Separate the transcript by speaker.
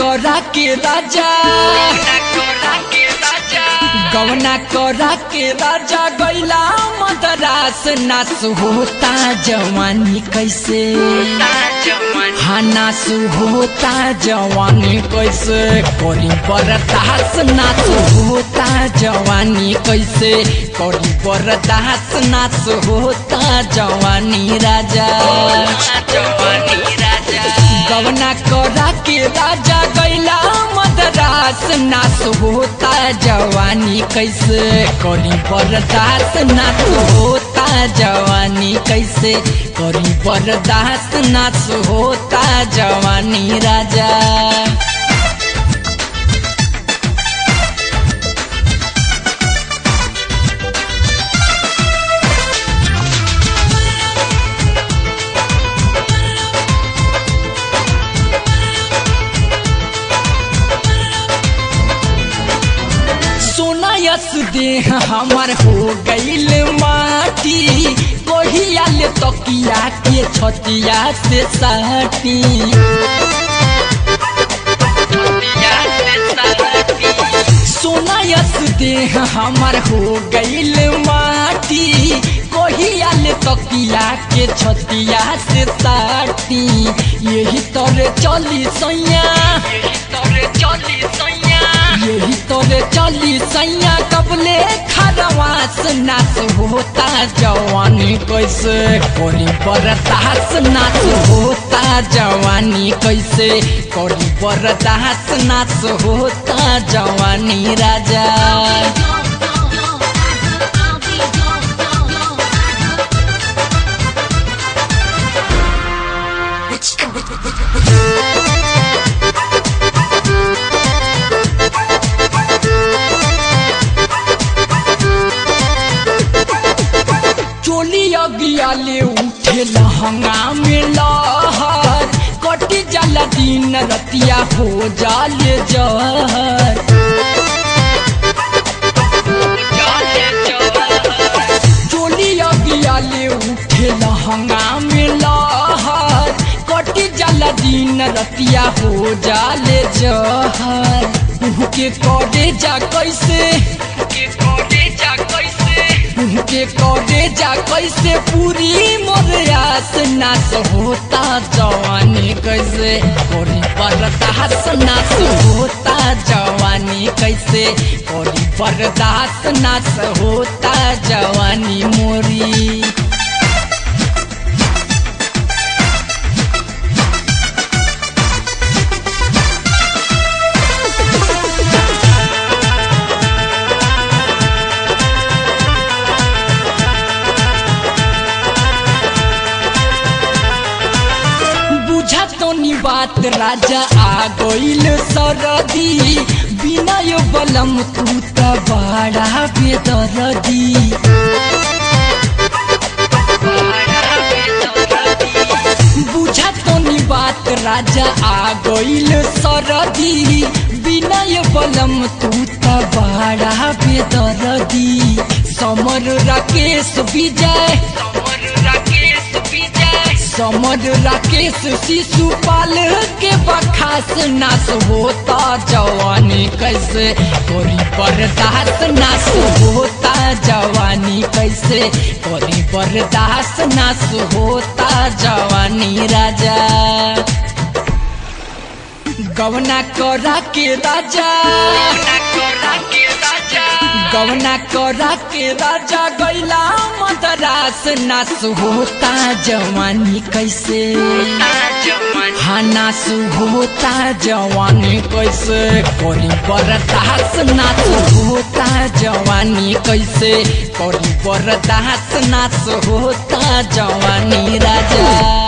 Speaker 1: करा के राजा गवना करा के राजा गैला मदरास नास होता जवानी कैसे हाँ नास होता जवानी कैसे करी बरदास नास होता जवानी कैसे करी बरदास नास होता जवानी राजा गवना करा के राजा गैला मदरास नास होता जवानी कैसे करी बरदास नास होता जवानी कैसे करी बरदास नास होता जवानी राजा सोना यस देह हमार हो गईल माटी कोहिया ले तकिया के छतिया से साटी सोना यस देह हमार हो गईल माटी कोहिया ले तकिया के छतिया से साटी यही तोरे चली सैया यही तोरे चली सैया कबले खरवास नास होता जवानी कैसे कोरी बरदास नास होता जवानी कैसे कोरी बरदास नास होता जवानी राजा चोली अगिया ले उठे लहंगा में लहर कटी जाला दिन रतिया हो जाले जहर चोली अगिया ले उठे लहंगा में लहर कटी जाला दिन रतिया हो जाले जहर के करे जा कैसे के करे जा कैसे पूरी मोर आस नास होता जवानी कैसे कोरी बरदास नास होता जवानी कैसे कोरी बरदास नास होता जवानी मोरी बुझा तो नी बात राजा आ गईल सरदी बिना यो बलम तू त बड़ा बेदरदी बुझा तो नी बात राजा आ गईल सरदी बिना यो बलम तू त बड़ा बेदरदी समर राकेश विजय समर राकेश शिशुपाल के बखास नाश होता जवानी कैसे कोरी बर्दाश्त नाश होता जवानी कैसे कोरी बर्दाश्त नाश होता जवानी राजा गवना करा के राजा गवना करा के राजा गैला मदरास नास होता जवानी कैसे हाँ नास होता जवानी कैसे कोरी बरदास नास होता जवानी कैसे कोरी बरदास नास होता जवानी राजा